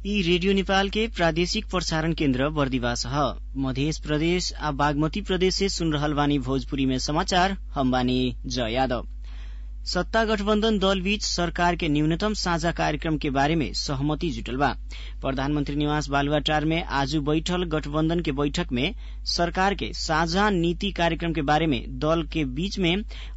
यी रेडियो नेपाल के प्रादेशिक प्रसारण केन्द्र बर्दिवास ह मधेश प्रदेश आ बागमती प्रदेश से सुन रहल बानी भोजपुरी में समाचार हम बानी जय यादव सत्ता गठबन्धन दल बीच सरकार के न्यूनतम साझा कार्यक्रम के बारे में सहमति जुटल बा प्रधानमंत्री निवास बालुवाटार में आज बैठल गठबन्धन के बैठक में सरकार के साझा नीति कार्यक्रम के बारे में दल के बीच में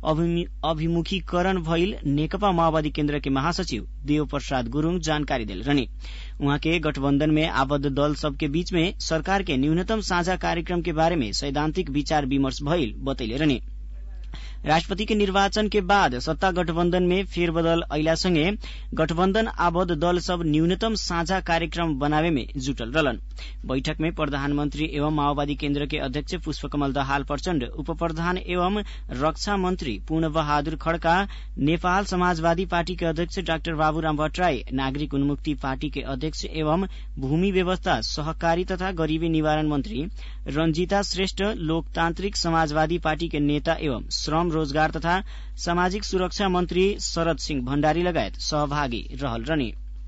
अभिमुखीकरण भइल नेकपा माओवादी केन्द्र के महासचिव देव प्रसाद गुरूङ जानकारी देल रहने उहाँ के गठबन्धन में आबद्ध दल सबके बीच में सरकार के न्यूनतम साझा कार्यक्रम के बारे में सैद्धान्तिक विचार विमर्श भइल बतैले रहने राष्ट्रपति के निर्वाचन के बाद सत्ता गठबन्धन में फेरबदल अहिलासँगै गठबन्धन आबद्ध दल सब न्यूनतम साझा कार्यक्रम बनावे में जुटल रहलन बैठक में प्रधानमन्त्री एवं माओवादी केन्द्र के अध्यक्ष पुष्पकमल दहाल प्रचण्ड उप प्रधान एवं रक्षा मन्त्री पूर्ण बहादुर खड्का नेपाल समाजवादी पार्टी के अध्यक्ष डाक्टर बाबुराम भट्टराई नागरिक उन्मुक्ति पार्टी के अध्यक्ष एवं भूमि व्यवस्था सहकारी तथा गरीबी निवारण मन्त्री रंजीता श्रेष्ठ लोकतान्त्रिक समाजवादी पार्टी के नेता एवं श्रम रोजगार तथा सामाजिक सुरक्षा मन्त्री शरद सिंह भण्डारी लगायत सहभागी रहल रहने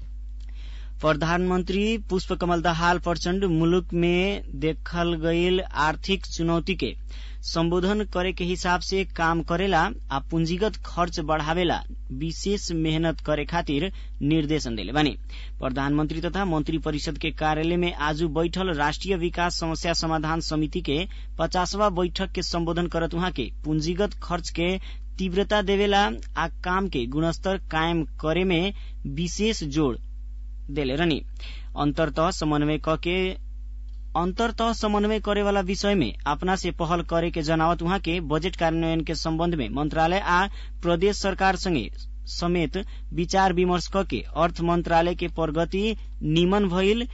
प्रधानमन्त्री पुष्पकमल दाहाल प्रचण्ड मुलुक में देखल गईल आर्थिक चुनौती के सम्बोधन करे के हिसाब से काम करेला आ पूंजीगत खर्च बढ़ावेला विशेष मेहनत करे खातिर निर्देशन देले बानी प्रधानमन्त्री तथा मन्त्री परिषद के कार्यालय में आज बैठल राष्ट्रिय विकास समस्या समाधान समिति के पचासवा बैठक के सम्बोधन करत उहाँ के पूंजीगत खर्च के तीव्रता देवेला आ काम के गुणस्तर कायम करे में विशेष जोड़ देले रहनी अन्तरतः समन्वय के अन्तरतः समन्वय करेवाला विषय में अपना से पहल करे के जनावत उहाँ के बजेट कार्यान्वयन के सम्बन्ध में मंत्रालय आ प्रदेश सरकार संगे समेत विचार विमर्श करके अर्थ मंत्रालय के प्रगति निमन भइल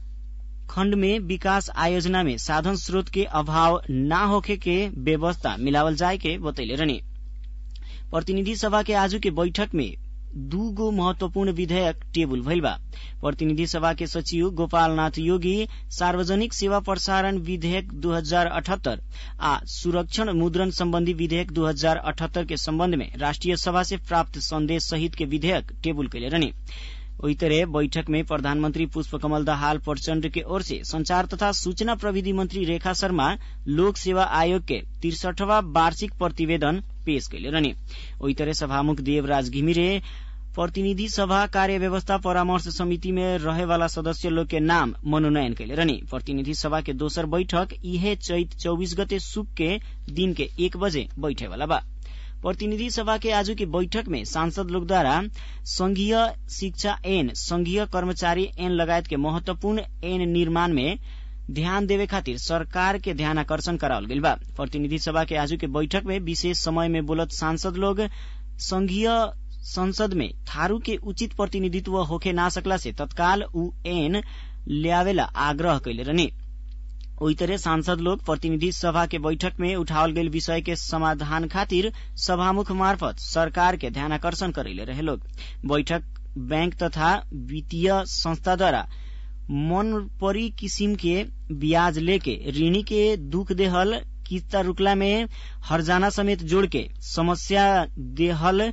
खण्ड में विकास आयोजना में साधन स्रोत के अभाव न होखे के व्यवस्था मिलावल जाए के बतैले रहने प्रतिनिधि सभा के आजू के बैठक में दू गो महत्वपूर्ण विधेयक टेबुल भइल बा प्रतिनिधि सभा के सचिव गोपाल नाथ योगी सार्वजनिक सेवा प्रसारण विधेयक दू हजार अठहत्तर आ सुरक्षण मुद्रण सम्बन्धी विधेयक दू हजार अठहत्तर के सम्बन्ध में राष्ट्रिय सभा से प्राप्त संदेश सहित के विधेयक टेबुल कैले रहने वही तरह बैठक में प्रधानमन्त्री पुष्पकमल दाहाल प्रचण्ड के ओर से संचार तथा सूचना प्रविधि मंत्री रेखा शर्मा लोक सेवा आयोग के तिरसठवा वार्षिक प्रतिवेदन पेश कैले रहने वही तरह सभामुख देवराज घिमिरे प्रतिनिधि सभा कार्य व्यवस्था परामर्श समिति में रहेवाला सदस्य लोग के नाम मनोनयन कैले रहने प्रतिनिधि सभा के दोसर बैठक इहे चैत चौबीस गते सुक के दिन के एक बजे बैठेवाला बा प्रतिनिधि सभा के आज की बैठक में सांसद लोगद्वारा संघीय शिक्षा ऐन संघीय कर्मचारी ऐन लगायत के महत्वपूर्ण ऐन निर्माण में ध्यान देवे खातिर सरकार के ध्यान आकर्षण करावल गइल बा प्रतिनिधि सभा के आज के बैठक में विशेष समय में बोलत सांसद लोग संघीय संसद में थारू के उचित प्रतिनिधित्व होखे ना सकला से तत्काल उ ऐन ल्यावेला आग्रह कैले रहने ओही तरह सांसद लोग प्रतिनिधि सभा के बैठक में उठावल गईल विषय के समाधान खातिर सभामुख मार्फत सरकार के ध्यान आकर्षण करैले रहे लोग बैठक बैंक तथा वित्तीय संस्था द्वारा मन परी किसिम के ब्याज लेके ऋणी के दुख देहल किस्ता रुकला में हरजाना समेत जोड़ के समस्या देहल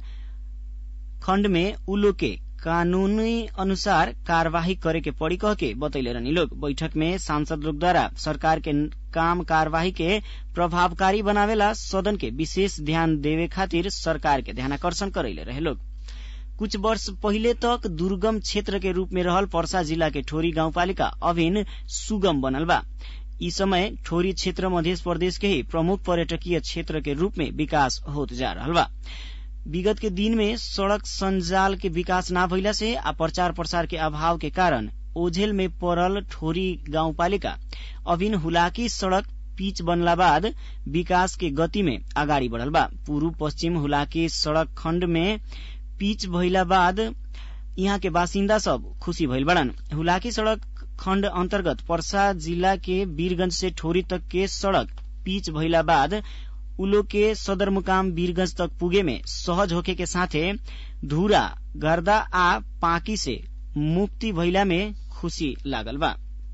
खण्ड में उ लोग के कानूनी अनुसार कार्यवाही करे के पड़ी कह के बतैले रहनी लोग बैठक में सांसद लोग द्वारा सरकार के काम कार्यवाही के प्रभावकारी बनावेला सदन के विशेष ध्यान देवे खातिर सरकार के ध्यानाकर्षण करैले रहे लोग कुछ वर्ष पहिले तक दुर्गम क्षेत्र के रूप में रहल पर्सा जिला के ठोरी गाउँपालिका अभिन सुगम बनल बा यी समय ठोरी क्षेत्र मध्य प्रदेश के ही प्रमुख पर्यटकीय क्षेत्र के रूप में विकास होत जा रहल बा विगत के दिन में सड़क संजाल के विकास ना भइला से आ प्रचार प्रसार के अभाव के कारण ओझेल में पड़ल ठोरी गाउँपालिका अभिन हुलाकी सड़क पिच बनला बाद विकास के गति में अगाडि बढ़ल बा पूर्व पश्चिम हुलाकी सड़क खण्ड में पिच भइला बाद यहाँ के बासिन्दा सब खुशी भइल बड़न हुलाकी सड़क खण्ड अन्तर्गत पर्सा जिला के वीरगंज से ठोरी तक के सड़क पिच भइला बाद उलो के सदरमुकाम वीरगंज तक पुगे में सहज होके के साथे धूरा गर्दा आ पाकी से मुक्ति भइला में खुशी लागल बा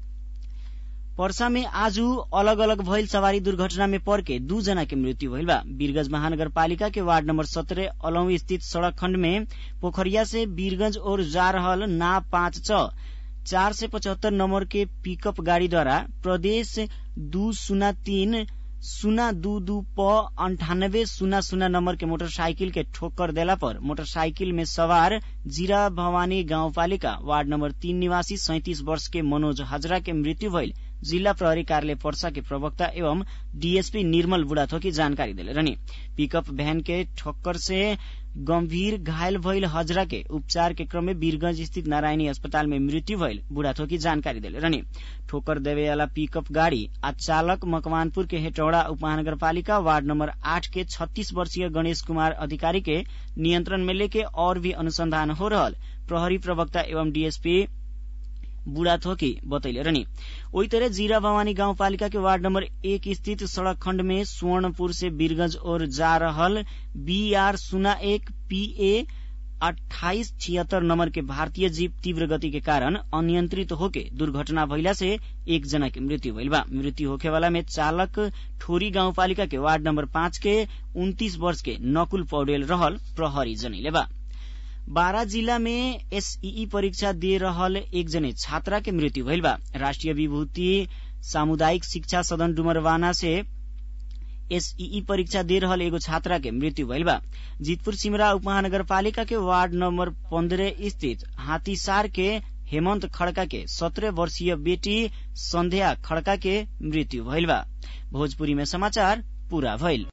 पर्सा में आज अलग अलग भइल सवारी दुर्घटना में पड़ के दू जना के मृत्यु भइल बा वीरगंज महानगरपालिका के वार्ड नंबर सत्रह अलौं स्थित सड़क खण्ड में पोखरिया से वीरगंज ओर जा रहल ना पाँच छ चार सय पचहत्तर नम्बर के पिकअप गाड़ी द्वारा प्रदेश दू शून्य तीन शून्य दू दू प अंठानब्बे शून्य शून्य नम्बर के मोटरसाइकिल के ठोक्कर देला पर मोटरसाइकिल में सवार जीरा भवानी गाउँपालिका वार्ड नम्बर तीन निवासी सैतिस वर्ष के मनोज हजरा के मृत्यु भइल जिल्ला प्रहरी कार्यालय पर्सा के प्रवक्ता एवं डीएसपी निर्मल बुढ़ाथोकी जानकारी दिले रहनी पिकअप भैन के ठक्कर से गंभीर घायल भइल हजरा के उपचार के क्रम में वीरगंज स्थित नारायणी अस्पताल में मृत्यु भइल बुढ़ाथोकी जानकारी दिले रहनी ठोकर देवे वाला पिकअप गाड़ी आ चालक मकवानपुर के हेटौड़ा उपमहानगरपालिका वार्ड नंबर आठ के छत्तीस वर्षीय गणेश कुमार अधिकारी के नियंत्रण में लेके और भी अनुसंधान हो रहल प्रहरी प्रवक्ता एवं डीएसपी बुढ़ाथोकी बतैले रहनी ओही तरह जीरा भवानी गाउँपालिका के वार्ड नम्बर एक स्थित सड़क खण्ड में सुवर्णपुर से वीरगंज ओर जा रहल बीआर शून्य एक पीए अठाइस छिहत्तर नम्बर के भारतीय जीप तीव्र गति के कारण अनियंत्रित होके दुर्घटना भइला से एक जना के मृत्यु भइल बा मृत्यु होखे वाला में चालक ठोरी गाउँपालिका के वार्ड नम्बर पाँच के उन्तीस वर्ष के नकुल पौडेल रहल प्रहरी जनैले बा बारा जिला में एसईई परीक्षा दे रहल एक जने छात्रा के मृत्यु भइल बा राष्ट्रिय विभूति सामुदायिक शिक्षा सदन डुमरवाना से एसईई परीक्षा दे रहल एगो छात्रा के मृत्यु भइल बा जीतपुर सिमरा उपमहानगरपालिका के वार्ड नम्बर पन्द्रह स्थित हाथीसार के हेमंत खड़का के सत्रह वर्षीय बेटी संध्या खड़का के मृत्यु भइल बा भोजपुरी में समाचार पूरा भइल